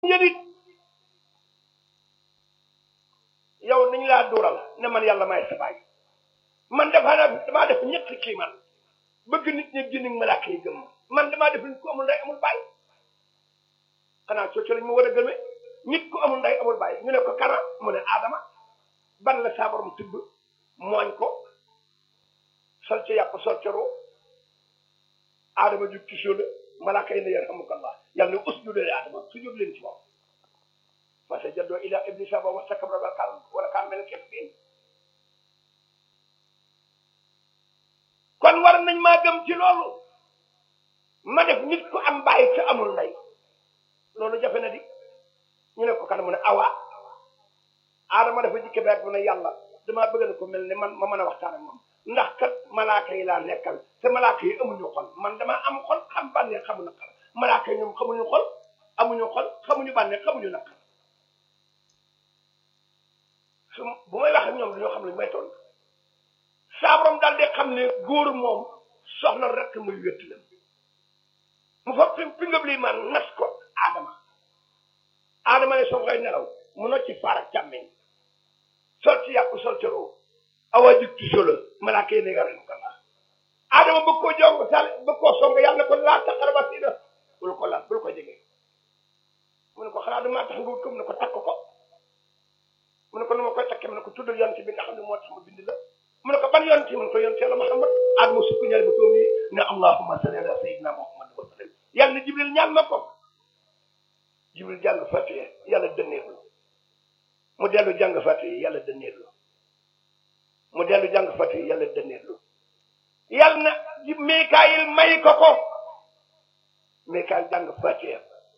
yërit yow nañu laa duural ne man yàlla maay sa baay man dafa naa damaa def ñetti kii man bëgg nit ñi génn malaaka yi gëm man damaa def nit ku amul ndey amul baay xanaa cooco lañ ma war a gëmee nit ku amul ndey amul baay ñu ne ko kana mu ne aadama ban la saa borom tibb mooñ ko sol ca yàpp sol ca roo aadama jug ci suuf malaaka yi ne yarhamukallah yàlla ne usjudu li aadama sujud leen ci moom fasajadoo ila iblisa ba wastakbara wa kaana wa kaana minal kaafiriin kon war nañ maa gëm ci loolu ma def nit ku am baay te amul ndey loolu jafe na di ñu ne ko kan mu ne awa aadama dafa jikke beeg mu ne yàlla damaa bëgg na ko mel ne man ma mën a waxtaan ak moom ndax kat malaaka yi laa nekkal te malaaka yi amuñu xol man damaa am xol xam bànneex xamu naqar malaaka yi ñoom xamuñu xol amuñu xol xamuñu bànneex xamuñu naqar su bu may wax ak ñoom dañoo xam ne may toll saa borom daal di xam ne góor moom soxna rek muy wétti la mu fa fi fi nga lii man nas ko aadama aadama ne soo koy nelaw mu nocc ci faar ak càmmeñ sol ci yàpp sol ci roo awa jig ci solo malaaka yi ne nga ren ko laa aadama bëgg koo jong sal bëgg koo song yàlla ko laa taqaraba sii na bul ko laal bul ko jege mu ne ko xanaa damaa tax nga wut ko mu ne ko takk ko mu ne ko nu ma koy takkee mu ne ko tuddal yonent bi nga xam ne moo tax ma bind la mu ne ko ban yonent mu ne ko yonent yàlla Muhammad aadama sukk ñaari ba toom yi ne allahumma salli ala sayyidina Muhammad wa sallam yàlla ne jibril ñaan ma ko jibril jàng fatiha yàlla dënneerlu mu dellu jàng fatiha yàlla dënneerlu mu dellu jàng fatiha yàlla dënneerlu yàlla na Mikaayil may ko ko Mikaayil jàng fatiha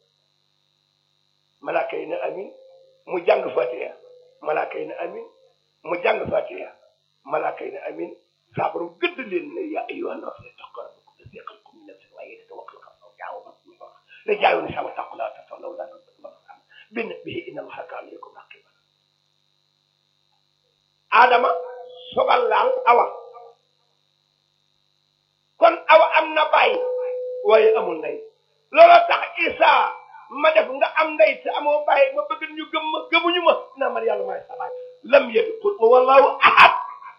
malaaka yi ne amin mu jàng fatiha malaaka yi ne amin mu jàng fatiha malaaka yi ne amin saa borom gëdd leen ne yaa ayyuhan naas ittaqu rabbakum allazii xalaqakum min nafsin waahidatin wa xalaqa zawjaha رجال نساء واتقوا الله تتولوا لا بنبه ان الله كان عليكم رقيبا adama sogal laal awa kon awa am na baay waaye amul ndey looloo tax isa ma def nga am ndey te amoo baay ma bëgg ñu gëm ma gëmuñu ma naa man yàlla maay sa baay lam yalid qul wallahu ahad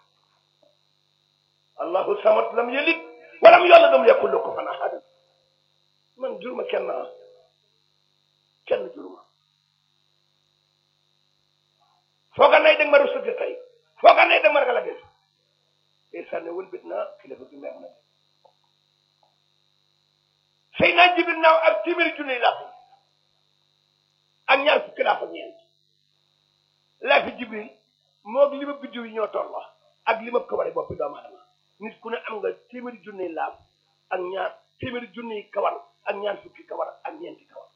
allahu samad lam yalid walam yolad lam yakul lahu kufuwan ahad man juruma kenn kenn juruma fooga nay dag ma rusuti tey fooga nay dag ma ragal a gis tey sànne wëlbit naa kilifa bi meex na sëy naa jibil naaw ak téeméeri junni laa fi ak ñaar fukki laa fa ñeent laa fi jibril moog li ma biddiw yi ñoo tolloo ak li ma kawari boppi doomu aadama nit ku ne am nga téeméeri junni laaf ak ñaar téeméeri junni kawar ak ñaar fukki kawar ak ñeenti kawar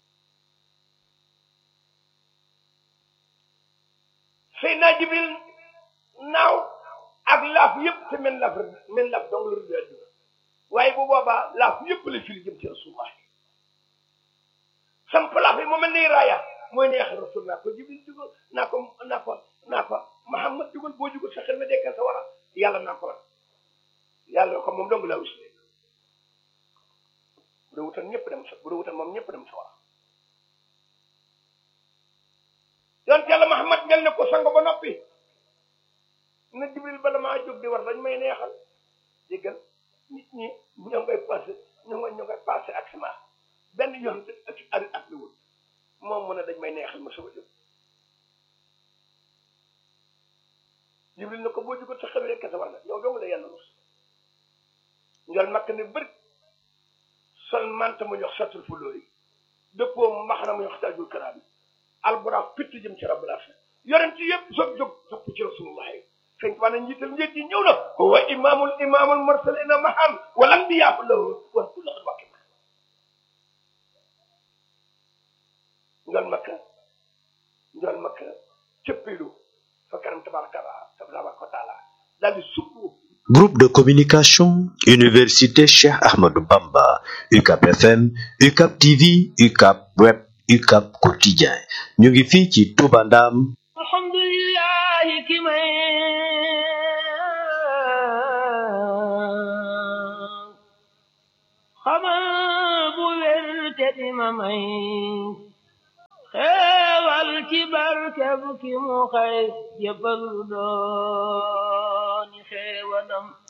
Seydina Jibril naaw ak laaf yëpp te men laaf men laaf dong la rëdd àdduna waaye bu boobaa laaf yëpp la firi jëm ci rasulullah samp laaf yi mu mel ni raaya mooy neex rasul naa ko Jibril jugal naa ko naa ko naa ko Muhammad jugal boo jugal sa xel ma dekkal sa wara yàlla naa ko yàlla ko moom dong laa wis bu dee wutal ñëpp dem sa bu dee wutal moom ñëpp dem sa war yonent yàlla Muhammad mel ne ko sango ba noppi na Jibril bala maa jóg di war dañ may neexal déggal nit ñi ñoo ngay passé ñoo ngay ñoo ngay passé ak sama benn yoon ak ari ak li wul moom mu ne dañ may neexal ma soog a jóg Jibril ne ko boo jógal sa xel rek sa war na yow dong la yàlla rus njol makk ne bëri sol manta mu ñox satul fu lóori dëppoo mbaxana mu ñox tajul karaam yi alburax pitt jëm ci rabbul arsh yonent yëpp soog jóg topp ci rasulullah sëñ Tuubaa na njiital njëkk yi ñëw na huwa imaamul imaamul mursalina mahan wal anbiyaa lahu wa kullu xat wakki ma njol makka njol makka cëppilu fa kanam tabaraka tabaraka wa taala daal di sukku Groupe de communication Université Cheikh Ahmadou Bamba UCAP FM UCAP TV UCAP Web UCAP Quotidien ñu ngi fii ci Touba Ndam alhamdulillahi ki may xama bu wér te di ma may kebu ki mu xëy jëbalu dooni xeewalam